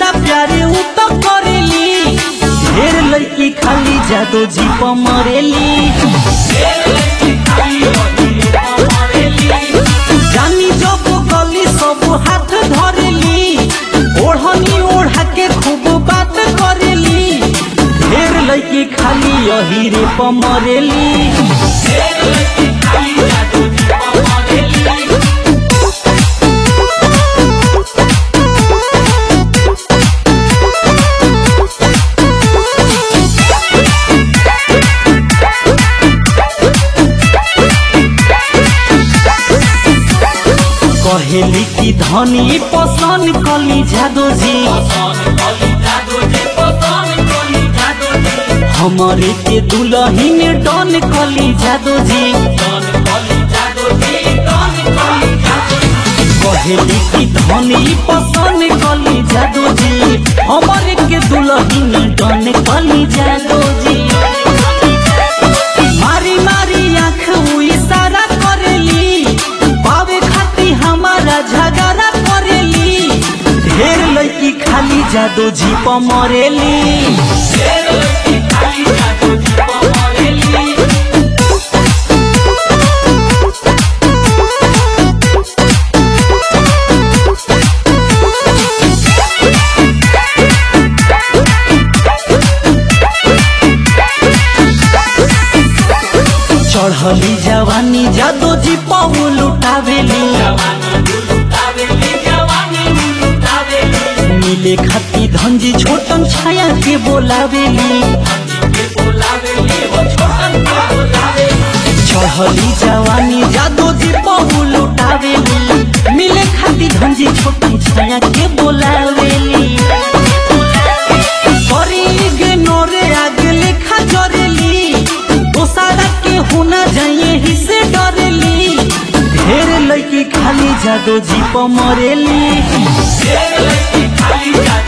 ज्यादा प्यारे उ तो करेली ढेर लड़की खाली जादो जी प मरेली जानी जब गली सब हाथ धरेली ओढ़नी ओढ़ा के खूब बात करेली ढेर लड़की खाली यही रे प मरेली कहेली की धनी पसंद कली जादो जी हमारे के दुल्हन डन कली जादो जी कहेली की धनी पसंद कली जादो जी हमारे के दुल्हन डन कली जादो जी मारी मारी आँख उ इशारा करेली पावे खाती हमारा झगड़ा करेली ढेर लड़की खाली जादो जी प मरेली चढ़ली जवानी जादो जी पाऊ लुटावेली मिले खाती धंजी छोटन छाया के बोलावेली चढ़ली जवानी जादो जी पाऊ लुटावेली मिले खाती धंजी छोटन छाया के बोलावेली करी गे नोरे आगे लेखा जरेली दोसारा के होना जाइए ही से डरेली ढेर लड़की खाली जादो जी प मरेली